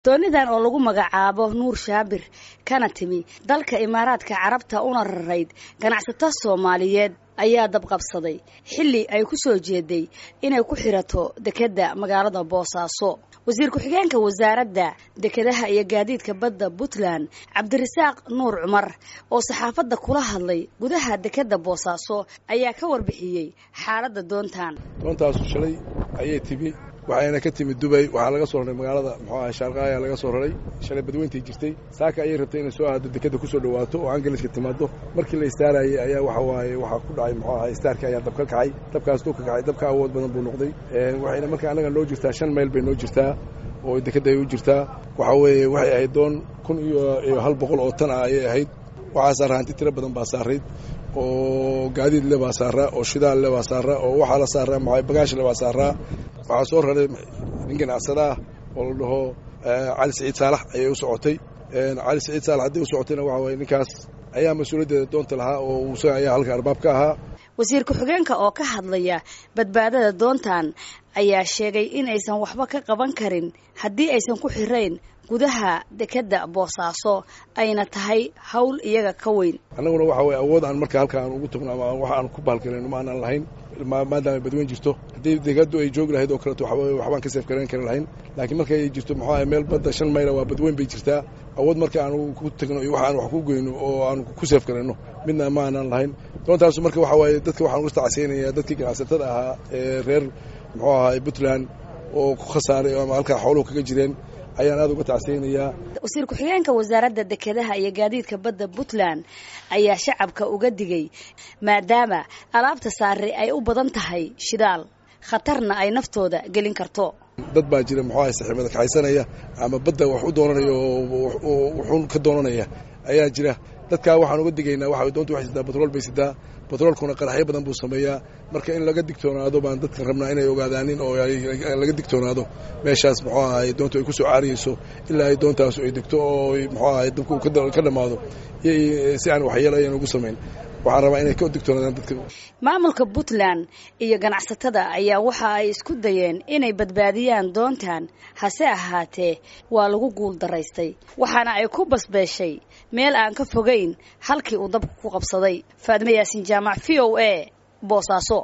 doonidan oo lagu magacaabo nuur shaabir kana timi dalka imaaraadka carabta una rarayd ganacsato soomaaliyeed ayaa dabqabsaday xilli ay ku soo jeeday inay ku xirato dekedda magaalada boosaaso wasiir ku-xigeenka wasaaradda dekedaha iyo gaadiidka badda puntland cabdirasaaq nuur cumar oo saxaafadda kula hadlay gudaha dekedda boosaaso ayaa ka warbixiyey xaaladda doontan doontaasu shalay ayay timi waxayna ka timid dubay waxaa laga soo raray magaalada muxuu ahay shaarqaaya laga soo raray shalay badweyntay jirtay saaka ayay rabtay inay soo aado dekedda ku soo dhawaato oo angaliska timaado markii la istaarayay ayaa waxa waaye waxaa ku dhacay muxuu ahay istaarkii ayaa dab ka kacay dabkaas duu ka kacay dabka awood badan buu noqday waxayna marka annaga noo jirtaa shan mayl bay noo jirtaa oo dekedda ay u jirtaa waxa weeye waxay ahayd doon kun iyo hal boqol oo tan ah ayay ahayd waxaa saaraa hanti tiro badan baa saarayd oo gaadiid le baa saaraa oo shidaal le baa saaraa oo waxaa la saaraa maxay bagaash le baa saaraa waxaa soo raray nin ganacsada ah oo la dhaho cali saciid saalax ayay u socotay cali saciid saalax haddii u socotayna waxa waye ninkaas ayaa mas-uuliyaddeeda doonta lahaa oo isaga ayaa halka arbaab ka ahaa wasiir ku-xigeenka oo ka hadlaya badbaadada doontan ayaa sheegay in aysan waxba ka qaban karin haddii aysan ku xirayn gudaha dekedda boosaaso ayna tahay hawl iyaga ka weyn annaguna waxa weye awood aan marka halka aan ugu tagno ama wax aan ku baalgalayno ma aanan lahayn maadaama badweyn jirto haddii dekeddu ay joogi lahayd oo kaleeto waxbaan ka seef garayn kari lahayn laakiin markay jirto muxuu ahay meel badda shan mayla waa badweyn bay jirtaa awood marka aan ku tagno iyo wax aan wax ku goyno oo aan ku seef garayno midna ma aanan lahayn doontaasu marka waxa waaye dadka waxaan uga tacsiynaya dadkii ganacsatada ahaa ee reer muxuu ahay puntland oo ku khasaaray ama halkaa xooluhu kaga jireen ayaan aada uga tacsiyeynayaa wasiir ku-xigeenka wasaaradda dekedaha iyo gaadiidka badda puntland ayaa shacabka uga digay maadaama alaabta saare ay u badan tahay shidaal khatarna ay naftooda gelin karto dad baa jira muxuu ahay saxiibada kaxaysanaya ama badda wax u doonanaya oo wuxuun ka doonanaya ayaa jira dadkaa waxaan uga digaynaa waxa doonta waxay sidaa batrool bay sidaa batroolkuna qaraxyo badan buu sameeyaa marka in laga digtoonaado baan dadkan rabnaa inay ogaadaanin oo laga digtoonaado meeshaas muxuu ahay doontu ay ku soo caariyeyso ilaa ay doontaasu ay degto oo muxuu ahay dabku ka dhammaado si aan waxyeelo ayan ugu samayn waxaan rabaa inay ka digtoonaadaan dadka maamulka puntland iyo ganacsatada ayaa waxa ay isku dayeen inay badbaadiyaan doontan hase ahaatee waa lagu guul daraystay waxaana ay ku basbeeshay meel aan ka fogayn halkii uu dabku ku qabsaday faadme yaasin jaamac v o a boosaaso